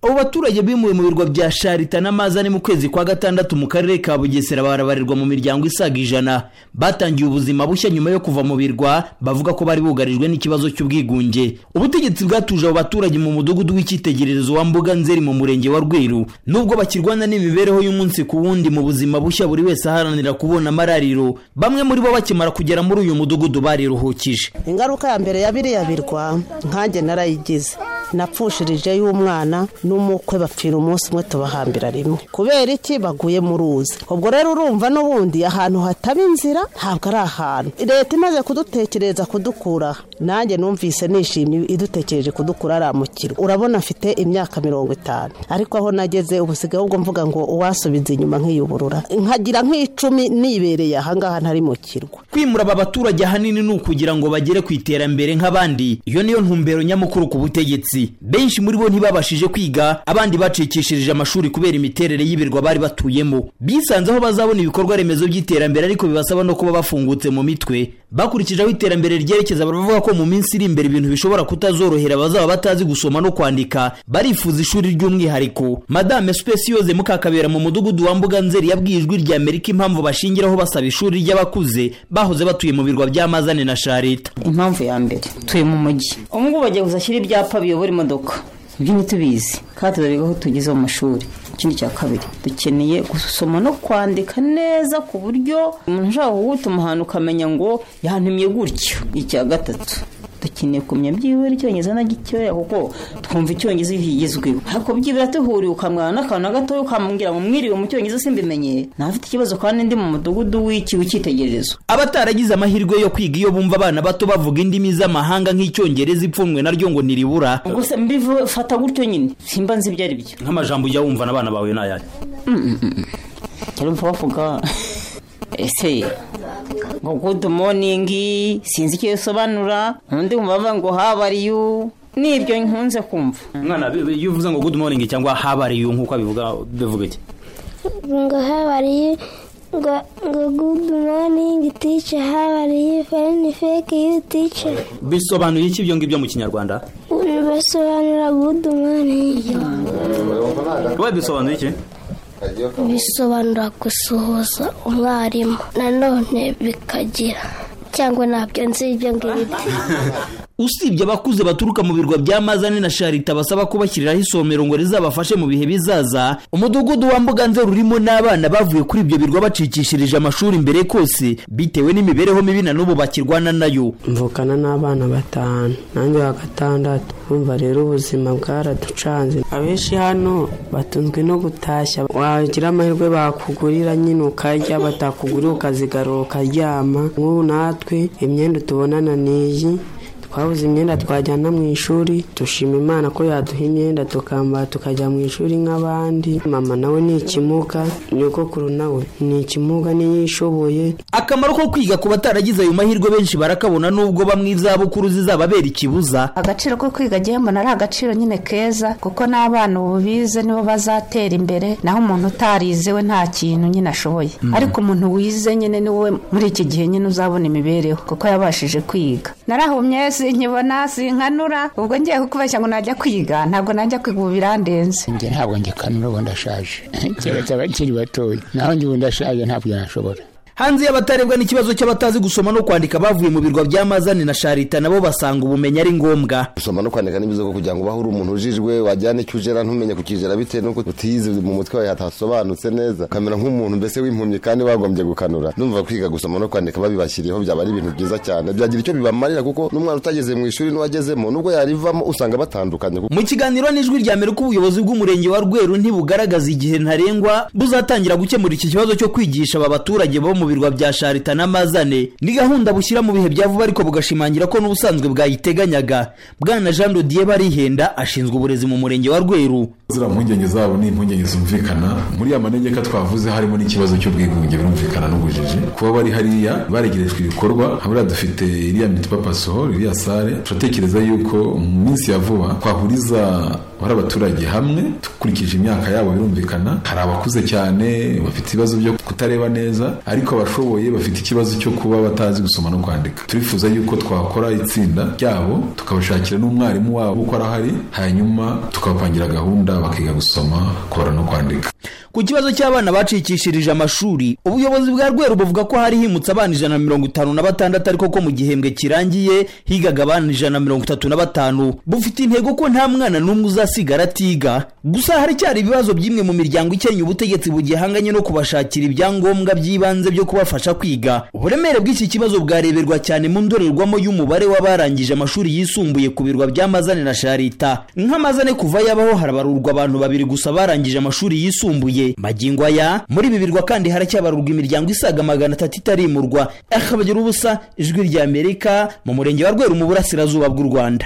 abo baturage bimuwe mu birwa bya sharita n'amazi ari mu kwezi kwa gatandatu mu karere ka bugesera barabarirwa mu miryango isaga ijana batangiye ubuzima bushya nyuma yo kuva mu birwa bavuga ko bari bugarijwe n'ikibazo cy'ubwigunge ubutegetsi bwatuje abo baturage mu mudugudu w'icyitegererezo wa mbuga nzeri mu murenge wa rweru nubwo bakirwana n'imibereho y'umunsi ku wundi mu buzima bushya buri wese aharanira kubona amarariro bamwe muri bo bakimara kugera muri uyu mudugudu bariruhukije ingaruka ya mbere ya biriya birwa nkanjye narayigize napfushirije y'umwana n'umukwe bapfira umunsi umwe tubahambira rimwe kubera iki baguye mu ruzi ubwo rero urumva n'ubundi ahantu hataba inzira ntabwo ari ahantu leta imaze kudutekereza kudukura nanjye numvise nishimye idutekereje kudukura aramukirwa urabona afite imyaka mirongo itanu ariko aho nageze ubusigaye ubwo mvuga ngo uwasubiza inyuma nk'iyuburura nkagira nk'icumi nibereye ahangaha ntari mu kirwa kwimura aba baturage ahanini ni ukugira ngo bagere ku iterambere nk'abandi iyo niyo ntumbero nyamukuru ku butegetsi benshi muri bo ntibabashije kwiga abandi bacikishirije amashuri kubera imiterere y'ibirwa bari batuyemo bisanze aho bazabona ibikorwa remezo by'iterambere ariko bibasaba no kuba bafungutse mu mitwe bakurikije aho iterambere ryerekeza baravuga ko mu minsi iri imbere ibintu bishobora kutazorohera abazaba batazi gusoma no kwandika barifuza ishuri ry'umwihariko madame supesiyoze mukakabera mu mudugudu wa mbuga nzeri yabwiye ijwi rya amerika impamvu bashingiraho basaba ishuri ry'abakuze bahoze batuye mu birwa by'amazane na sharita impamvu ya mbere tuye mu mujyi ubu ngubu bagiye kuzashyira ibyapa biyobora imodoka ibyo ntitubizi kandi turareba aho tugeze mu mashuri ikindi cya kabiri dukeneye gusoma no kwandika neza ku buryo umuntu ushaka kugutuma ahantu ukamenya ngo yahantumye gutyo icya gatatu dukeneye kumenya byibura icyongereza na gitoya kuko twumva icyongereza iyo kigezweho ariko byibura duhuriye ukamwana n'akantu na gatoya ukamubwira ngo mwiriwe mu cyongereza simbimenyere ntafite ikibazo kandi ndi mu mudugudu w'iki w'icyitegererezo abataragize amahirwe yo kwiga iyo bumva abana bato bavuga indimi z'amahanga nk'icyongereza ipfunwe naryo ngo ntiribura gusa mbifata gutyo nyine simba nzi ibyo ari byo nk'amajambo ujya wumva n'abana bawe ni ayari urumva bavuga ese ngo gudu moningi sinzi icyo bisobanura undi mubaba ngo habariyu nibyo nkunze kumva mwana iyo uvuze ngo gudu moningi cyangwa habariyu nk'uko bivuga bivuga iki ngo habariyu ngo gudu moningi tice habariyu fereni feke yu tice bisobanuye iki ibyo ngibyo mu kinyarwanda bisobanura gudu moningi wowe bisobanuye iki bisobanura gusuhuza umwarimu nanone bikagira cyangwa ntabyo nzi ibyo ngibyo usibye abakuze baturuka mu birwa bya mazane na sharita basaba kubashyiriraho isomero ngo rizabafashe mu bihe bizaza umudugudu wa mbuga nzeru urimo n'abana bavuye kuri ibyo birwa bacikishirije amashuri mbere kose bitewe n'imibereho mibi na n'ubu bakirwana nayo mvukana n'abana batanu nanjye wa gatandatu bumva rero ubuzima bwaraducanze abenshi hano batunzwe no gutashya wagira amahirwe bakugurira nyine ukarya batakugurira ukazigarura ukaryama nk'ubu natwe imyenda tubonana n'iyi twabuze imyenda twajyana mu ishuri dushima imana ko yaduha imyenda tukambara tukajya mu ishuri nk'abandi mama nawe ni ikimuga nyogokuru nawe ni ikimuga niyo ishoboye akamaro ko kwiga ku bataragize ayo mahirwe benshi barakabona nubwo bamwe izabukuru zizababera ikibuza agaciro ko kwiga agiye mbona ari agaciro nyine keza kuko n'abana ubu bize nibo bazatera imbere naho umuntu utarize we nta kintu nyine ashoboye ariko umuntu wize nyine ni we muri iki gihe nyine uzabona imibereho kuko yabashije kwiga narahumye nkibona sinkanura ubwo ngiye kukubeshya ngo najya kwiga ntabwo najya kwiga ubu birandenze njye ntabwo ngikanura ubu ndashaje keretse abakiri batoya naho njye ubu ndashaje ntabwo nashobora hanze y'abatarebwa n'ikibazo cy'abatazi gusoma no kwandika bavuye mu birwa by'amazani na sharita nabo basanga ubumenyi ari ngombwa gusoma no kwandika ni byiza kugira ngo ubahe uri umuntu ujijwe wajyana icyo ugera ntumenye kukigera bitewe n'uko utiyize mu mutwe wawe hatasobanutse neza ukamera nk'umuntu mbese w'impumyi kandi wagombye gukanura numva kwiga gusoma no kwandika babibashyiriyeho byaba ari ibintu byiza cyane byagira icyo bibamarira kuko n'umwana utageze mu ishuri n'uwagezemo nubwo yarivamo usanga batandukanye mu kiganiro n'ijwi rya mbere ko ubuyobozi bw'umurenge wa rweru ntibugaragaza igihe ntarengwa buzatangira gukemura iki kibazo cyo kwigisha aba baturage bo mu birwa bya sharita n'amazane ni gahunda bushyira mu bihe bya vuba ariko bugashimangira ko n'ubusanzwe bwayiteganyaga bwana jean dodiye barihenda ashinzwe uburezi mu murenge wa rweru ziriya mpungenge zabo ni impungenge zumvikana muri ya manegeka twavuze harimo n'ikibazo cy'ubwigunge birumvikana n'ubujiji kuba bari hariya baregerejwe ibikorwa habura dufite iriya mitipapasoho iriya sare turatekereza yuko mu minsi ya vuba twahuriza hari abaturage hamwe dukurikije imyaka yabo birumvikana hari abakuze cyane bafite ibibazo byo kutareba neza ariko abashoboye bafite ikibazo cyo kuba batazi gusoma no kwandika turifuza yuko twakora itsinda ryabo tukabashakira n'umwarimu wabo uko arahari hanyuma tukabapangira gahunda bakiga gusoma kubara no kwandika ku kibazo cy'abana bacikishirije amashuri ubuyobozi bwa rweru buvuga ko hari himutse abana ijana na mirongo itanu na batandatu ariko ko mu gihembwe kirangiye higaga abana ijana na mirongo itatu na batanu bufite intego ko nta mwana n'umwe uzasigara atiga gusa haracyari ibibazo by'imwe mu miryango ikennye ubutegetsi bugihanganye no kubashakira ibyangombwa by'ibanze byo kubafasha kwiga uburemere bw'iki kibazo bwareberwa cyane mu ndorerwamo y'umubare w'abarangije amashuri yisumbuye ku birwa by'amazane na sharita nk'amazane kuva yabaho harabarurwa abantu babiri gusa barangije amashuri yisumbuye magingo aya muri ibi birwa kandi haracyabarurwa imiryango isaga magana atatu itarimurwa akabagira ubusa ijwi ry'amerika mu murenge wa rweru mu burasirazuba bw'u rwanda